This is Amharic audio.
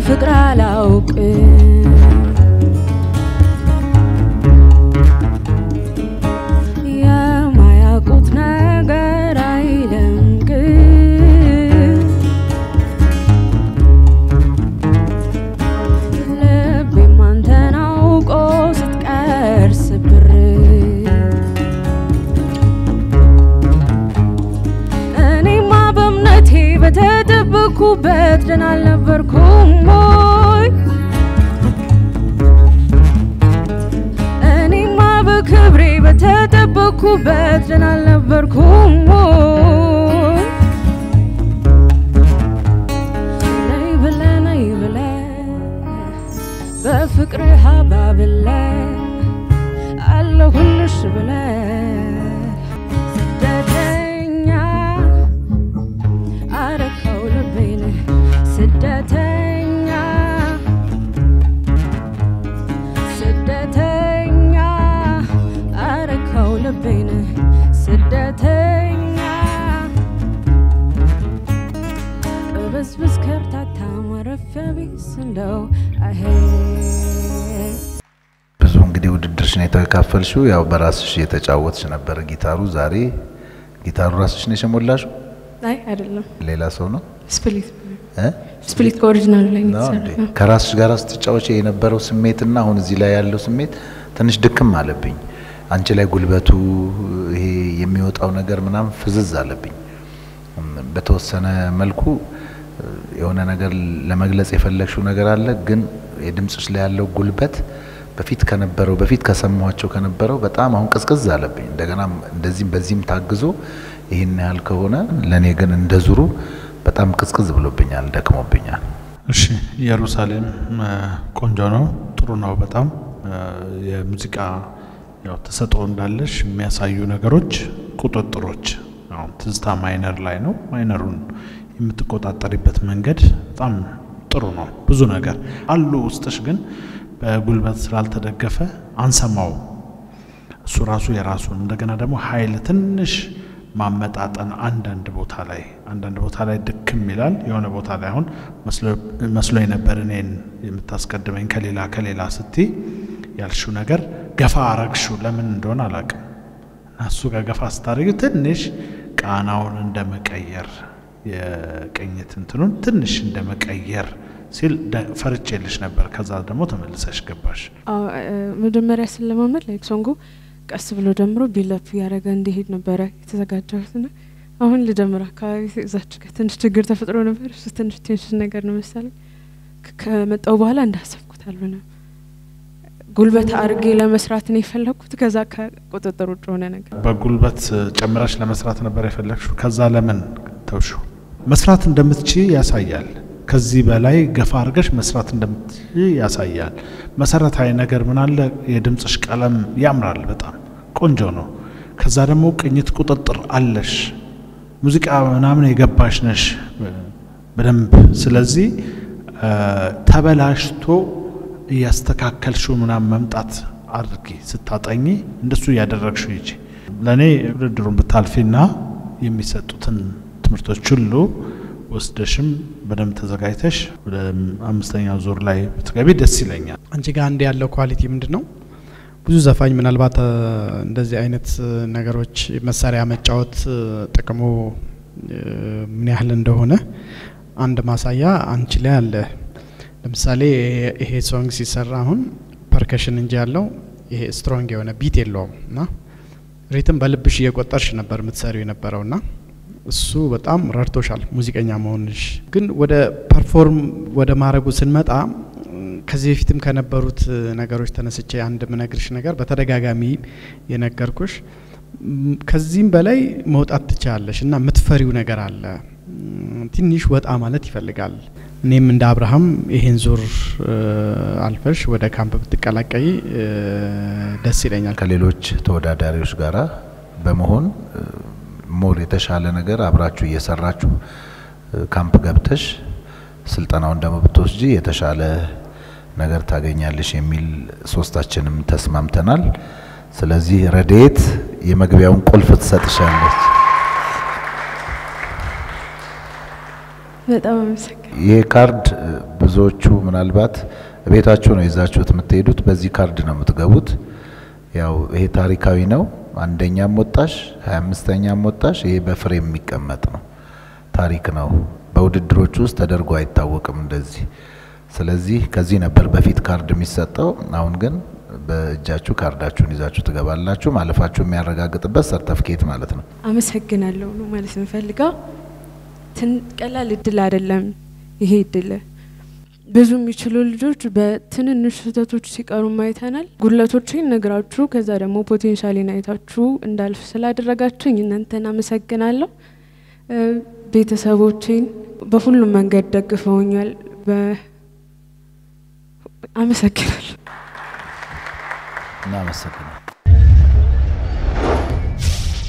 ፍቅር አላውቅም የማያውቁት ነገር አይለምቅም ልቤም አንተን አውቆ ስትቀር ስብር እኔማ በእምነቴ በተጠበኩበት ደህና አልነበርኩም ወይ እኔማ በክብሬ በተጠበኩበት ደህና አልነበርኩም ወይ ነይ ብለህ ነይ ብለህ በፍቅርህ አባብለህ አለሁልሽ ብለህ ስደተኛ አረከው ልቤን ስደተኛ ስደተኛ አረከው ልቤን ስደተኛ ቅብዝብዝ ከርታታ ማረፊያ ቢስ እንደው አሄ ብዙ እንግዲህ ውድድርሽን የተካፈልሽው ያው በራስሽ የተጫወትሽ ነበር ጊታሩ። ዛሬ ጊታሩ ራስሽ ነው የሸሞላሽው? አይ አይደለም፣ ሌላ ሰው ነው ስፕሊት እ? ስፕሊት ከኦሪጂናሉ ላይ ነው ነው እንዴ? የተሰራው። ከራስሽ ጋር ስትጫወች የነበረው ስሜትና አሁን እዚህ ላይ ያለው ስሜት ትንሽ ድክም አለብኝ። አንቺ ላይ ጉልበቱ ይሄ የሚወጣው ነገር ምናምን ፍዝዝ አለብኝ። እም፣ በተወሰነ መልኩ እ፣ የሆነ ነገር ለመግለጽ የፈለግሽው ነገር አለ፣ ግን የድምፅሽ ላይ ያለው ጉልበት በፊት ከነበረው በፊት ከሰማኋቸው ከነበረው በጣም አሁን ቅዝቅዝ አለብኝ። እንደገና እንደዚህም በዚህም ታግዞ ይህን ያህል ከሆነ ለእኔ ግን እንደ ዙሩ በጣም ቅዝቅዝ ብሎብኛል፣ ደክሞብኛል። እሺ ኢየሩሳሌም እ፣ ቆንጆ ነው፣ ጥሩ ነው በጣም እ፣ የሙዚቃ ያው ተሰጥኦ እንዳለሽ የሚያሳዩ ነገሮች፣ ቁጥጥሮች አሁን ትዝታ ማይነር ላይ ነው። ማይነሩን የምትቆጣጠሪበት መንገድ በጣም ጥሩ ነው። ብዙ ነገር አሉ ውስጥሽ ግን በጉልበት ስላልተደገፈ አንሰማው። እሱ ራሱ የራሱን እንደገና ደግሞ ኃይል ትንሽ ማመጣጠን አንዳንድ ቦታ ላይ አንዳንድ ቦታ ላይ ድክም ይላል። የሆነ ቦታ ላይ አሁን መስሎኝ ነበር እኔን የምታስቀድመኝ ከሌላ ከሌላ ስቲ ያልሽው ነገር ገፋ አረግሽው ለምን እንደሆነ አላቅም። እና እሱ ጋር ገፋ ስታደርጊው ትንሽ ቃናውን እንደ መቀየር የቅኝት እንትኑን ትንሽ እንደ መቀየር ሲል ደ- ፈርቼልሽ ነበር። ከዛ ደግሞ ተመልሰሽ ገባሽ። አዎ፣ እ፣ መጀመሪያ ስለማመድ ላይክ ሶንጉ ቀስ ብሎ ጀምሮ ቢለፕ እያደረገ እንዲሄድ ነበረ የተዘጋጀሁት ና አሁን ልጀምር አካባቢ እዛች ጋር ትንሽ ችግር ተፈጥሮ ነበር። እሱ ትንሽ ቴንሽን ነገር ነው መሰለኝ። ከ- ከመጣው በኋላ እንዳሰብኩት አልሆነም። ጉልበት አድርጌ ለመስራት ነው የፈለግኩት። ከዛ ከቁጥጥር ውጭ ሆነ ነገር በጉልበት ጨምረሽ ለመስራት ነበር የፈለግሽው። ከዛ ለምን ተውሽው? መስራት እንደምትችይ ያሳያል። ከዚህ በላይ ገፋ አድርገሽ መስራት እንደምትችይ ያሳያል። መሰረታዊ ነገር ምን አለ? የድምፅሽ ቀለም ያምራል፣ በጣም ቆንጆ ነው። ከዛ ደግሞ ቅኝት ቁጥጥር አለሽ፣ ሙዚቃ ምናምን የገባሽ ነሽ በደንብ። ስለዚህ እ፣ ተበላሽቶ እያስተካከልሽው ምናምን መምጣት አድርጊ። ስታጠኚ እንደሱ እያደረግሽው ይጂ ለእኔ ውድድሩን ብታልፊና የሚሰጡትን ትምህርቶች ሁሉ ወስደሽም በደንብ ተዘጋጅተሽ ወደ አምስተኛው ዙር ላይ ብትገቢ ደስ ይለኛል። አንቺ ጋር አንድ ያለው ኳሊቲ ምንድን ነው? ብዙ ዘፋኝ ምናልባት እ፣ እንደዚህ አይነት እ፣ ነገሮች መሳሪያ መጫወት እ፣ ጥቅሙ እ፣ ምን ያህል እንደሆነ አንድ ማሳያ አንቺ ላይ አለ። ለምሳሌ ይሄ- ይሄ ሶንግ ሲሰራ አሁን ፐርከሽን እንጂ ያለው ይሄ ስትሮንግ የሆነ ቢት የለውም እና ሪትም በልብሽ እየቆጠርሽ ነበር የምትሰሪው የነበረው ና እሱ በጣም ረድቶሻል ሙዚቀኛ መሆንሽ። ግን ወደ ፐርፎርም ወደ ማድረጉ ስንመጣ ም፣ ከዚህ በፊትም ከነበሩት እ፣ ነገሮች ተነስቼ አንድ ምነግርሽ ነገር በተደጋጋሚ የነገርኩሽ ም፣ ከዚህም በላይ መውጣት ትችላለሽ እና የምትፈሪው ነገር አለ። ም፣ ትንሽ ወጣ ማለት ይፈልጋል። እኔም እንደ አብርሃም ይሄን ዙር እ፣ አልፈሽ ወደ ካምፕ ብትቀላቀይ እ፣ ደስ ይለኛል። ከሌሎች ተወዳዳሪዎች ጋራ በመሆን እ፣ ሞር የተሻለ ነገር አብራችሁ እየሰራችሁ እ፣ ካምፕ ገብተሽ ስልጠናውን ደግሞ ብትወስጂ የተሻለ ነገር ታገኛለሽ የሚል ሶስታችንም ተስማምተናል። ስለዚህ ረድኤት የመግቢያውን ቁልፍ ትሰጥሻለች። በጣም አመሰግናለሁ። ይሄ ካርድ እ፣ ብዙዎቹ ምናልባት ቤታችሁ ነው ይዛችሁት የምትሄዱት፣ በዚህ ካርድ ነው የምትገቡት። ያው ይሄ ታሪካዊ ነው። አንደኛም ወጣሽ ሀያ አምስተኛም ወጣሽ፣ ይሄ በፍሬም የሚቀመጥ ነው፣ ታሪክ ነው። በውድድሮች ውስጥ ተደርጎ አይታወቅም እንደዚህ። ስለዚህ ከዚህ ነበር በፊት ካርድ የሚሰጠው። አሁን ግን በእጃችሁ ካርዳችሁን ይዛችሁ ትገባላችሁ። ማለፋችሁ የሚያረጋግጥበት ሰርተፍኬት ማለት ነው። አመሰግናለሁ ነው ማለት የምፈልገው። ትን- ቀላል እድል አይደለም ይሄ እድል። ብዙ የሚችሉ ልጆች በትንንሽ ስህተቶች ሲቀሩ አይተናል። ጉድለቶችን ነግራችሁ ከዛ ደግሞ ፖቴንሻሊን አይታችሁ እንዳልፍ ስላደረጋችሁኝ እናንተን አመሰግናለሁ። እ፣ ቤተሰቦቼን በሁሉም መንገድ ደግፈውኛል። በ- አመሰግናለሁ። እናመሰግናል።